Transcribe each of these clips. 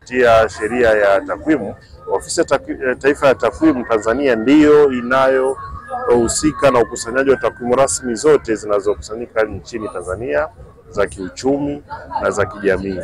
kupitia sheria ya takwimu, Ofisi ya Takwi- ya Taifa ya Takwimu Tanzania ndiyo inayohusika na ukusanyaji wa takwimu rasmi zote zinazokusanyika nchini Tanzania za kiuchumi na za kijamii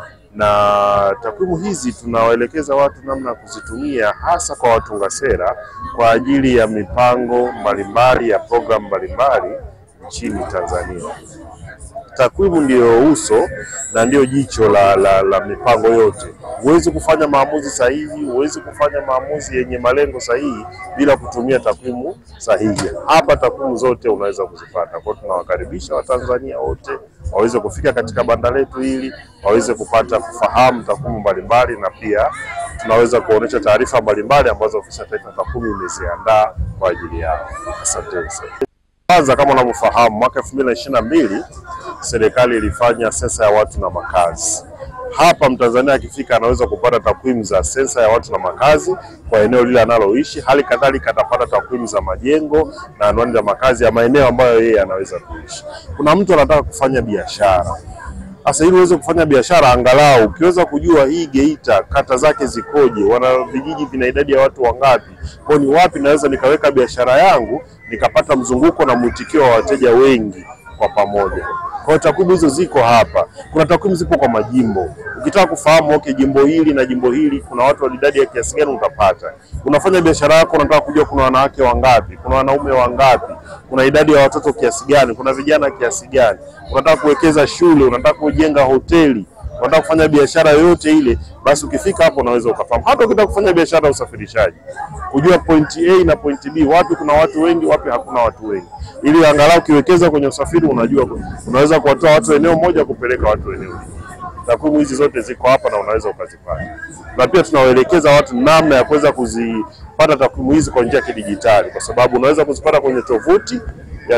na takwimu hizi tunawaelekeza watu namna ya kuzitumia hasa kwa watunga sera kwa ajili ya mipango mbalimbali ya programu mbalimbali nchini Tanzania. Takwimu ndiyo uso na ndiyo jicho la, la, la mipango yote. Huwezi kufanya maamuzi sahihi, huwezi kufanya maamuzi yenye malengo sahihi bila kutumia takwimu sahihi. Hapa takwimu zote unaweza kuzipata. Kwa hiyo tunawakaribisha Watanzania wote waweze kufika katika banda letu hili, waweze kupata kufahamu takwimu mbalimbali, na pia tunaweza kuonesha taarifa mbalimbali ambazo Ofisi ya Taifa ya Takwimu imeziandaa kwa ajili yao. Asanteni sana. Kwanza, kama unavyofahamu, mwaka elfu mbili na ishirini na mbili serikali ilifanya sensa ya watu na makazi. Hapa Mtanzania akifika anaweza kupata takwimu za sensa ya watu na makazi kwa eneo lile analoishi. Hali kadhalika atapata takwimu za majengo na anwani za makazi ya maeneo ambayo yeye anaweza kuishi. Kuna mtu anataka kufanya biashara sasa ili uweze kufanya biashara, angalau ukiweza kujua hii Geita kata zake zikoje, wana vijiji vina idadi ya watu wangapi, kwa ni wapi naweza nikaweka biashara yangu nikapata mzunguko na mwitikio wa wateja wengi kwa pamoja. Kwa hiyo takwimu hizo ziko hapa. Kuna takwimu zipo kwa majimbo. Ukitaka kufahamu okay, jimbo hili na jimbo hili kuna watu wa idadi ya kiasi gani, utapata. Unafanya biashara yako, unataka kujua kuna wanawake wangapi, kuna wanaume wangapi, kuna idadi ya watoto kiasi gani, kuna vijana kiasi gani, unataka kuwekeza shule, unataka kujenga hoteli, unataka kufanya biashara yoyote ile, basi ukifika hapo unaweza ukafahamu. Hata ukitaka kufanya biashara ya usafirishaji, kujua point A na point B, wapi kuna watu wengi, wapi hakuna watu wengi, ili angalau ukiwekeza kwenye usafiri unajua unaweza kuwatoa watu eneo moja kupeleka watu eneo lingine. Takwimu hizi zote ziko hapa na unaweza ukazipata, na pia tunawaelekeza watu namna ya kuweza kuzipata takwimu hizi kwa njia ya kidijitali, kwa sababu unaweza kuzipata kwenye tovuti ya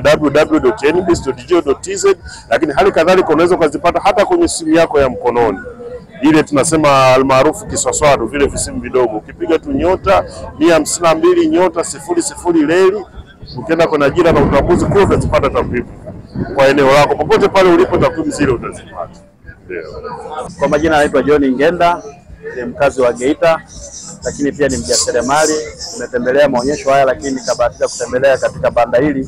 www.nbs.go.tz, lakini hali kadhalika unaweza ukazipata hata kwenye simu yako ya mkononi ile tunasema almaarufu kiswaswaru, vile visimu vidogo. Ukipiga tu nyota mia hamsini na mbili nyota sifuri sifuri leli, ukienda kwenye ajira na utambuzi kule utazipata takwimu kwa eneo lako, popote pale ulipo, takwimu zile utazipata. Ndio. Kwa majina anaitwa John Ngenda, ni mkazi wa Geita, lakini pia ni mjasiriamali. Nimetembelea maonyesho haya, lakini nikabahatika kutembelea katika banda hili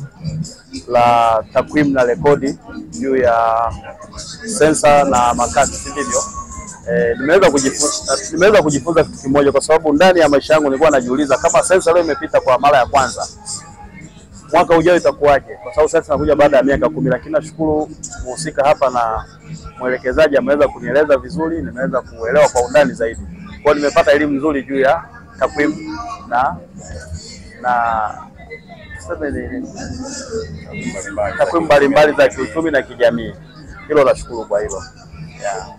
la takwimu na rekodi juu ya sensa na makazi, si ndivyo? E, nimeweza kujifunza, nimeweza kujifunza kitu kimoja, kwa sababu ndani ya maisha yangu nilikuwa najiuliza kama sensa leo imepita kwa mara ya kwanza mwaka ujao itakuwaje? Kwa sababu sasa inakuja baada ya miaka kumi, lakini nashukuru mhusika hapa na mwelekezaji ameweza kunieleza vizuri, nimeweza kuelewa kwa undani zaidi. Kwa hiyo nimepata elimu nzuri juu ya takwimu na na tuseme ni- takwimu mbalimbali za kiuchumi na kijamii. Hilo nashukuru kwa hilo yeah.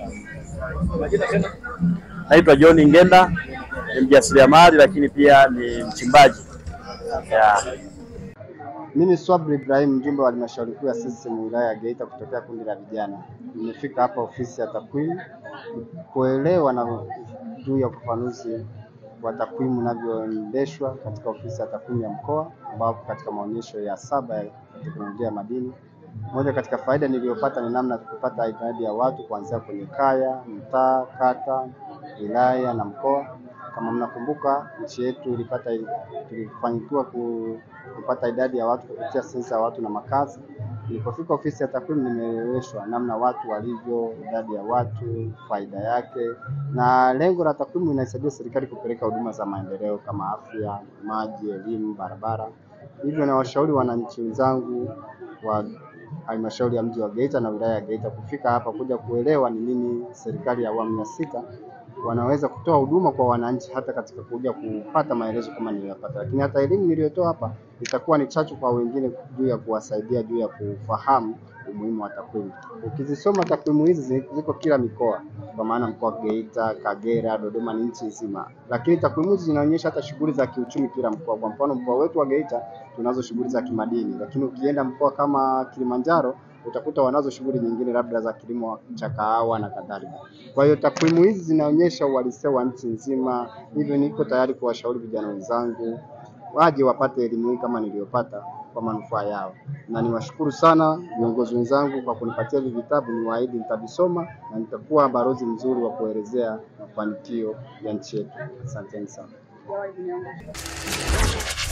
Naitwa John Ngenda, ni mjasiriamali lakini pia ni mchimbaji yeah. Mimi Swabri Ibrahim, mjumbe wa halmashauri kuu ya CCM wilaya ya Geita kutokea kundi la vijana. Nimefika hapa ofisi ya takwimu kuelewa na juu ya ufafanuzi wa takwimu unavyoendeshwa katika ofisi ya takwimu ya mkoa, ambapo katika maonyesho ya saba ya teknolojia ya madini, moja katika faida niliyopata ni namna ya kupata idadi ya watu kuanzia kwenye kaya, mtaa, kata, wilaya na mkoa. Kama mnakumbuka, nchi yetu ilipata tulifanikiwa ku- kupata idadi ya watu kupitia sensa ya watu na makazi. Nilipofika ofisi ya takwimu, nimeeleweshwa namna watu walivyo, idadi ya watu, faida yake, na lengo la takwimu inaisaidia serikali kupeleka huduma za maendeleo kama afya, maji, elimu, barabara. Hivyo nawashauri wananchi wenzangu wa halmashauri ya mji wa Geita na wilaya ya Geita kufika hapa kuja kuelewa ni nini serikali ya awamu ya sita wanaweza kutoa huduma kwa wananchi, hata katika kuja kupata maelezo kama niliyopata, lakini hata elimu niliyotoa hapa itakuwa ni chachu kwa wengine juu ya kuwasaidia juu ya kufahamu umuhimu wa takwimu. Ukizisoma takwimu hizi zi- ziko kila mikoa, kwa maana mkoa wa Geita, Kagera, Dodoma ni nchi nzima, lakini takwimu hizi zinaonyesha hata shughuli za kiuchumi kila mkoa. Kwa mfano mkoa wetu wa Geita tunazo shughuli za kimadini, lakini ukienda mkoa kama Kilimanjaro utakuta wanazo shughuli nyingine labda za kilimo cha kahawa na kadhalika. Kwa hiyo takwimu hizi zinaonyesha uhalisia wa nchi nzima, hivyo niko tayari kuwashauri vijana wenzangu waje wapate elimu hii kama niliyopata, kwa manufaa yao, na niwashukuru sana viongozi wenzangu kwa kunipatia hivi vitabu. Niwaahidi nitavisoma na nitakuwa balozi mzuri wa kuelezea mafanikio ya nchi yetu. Asanteni sana.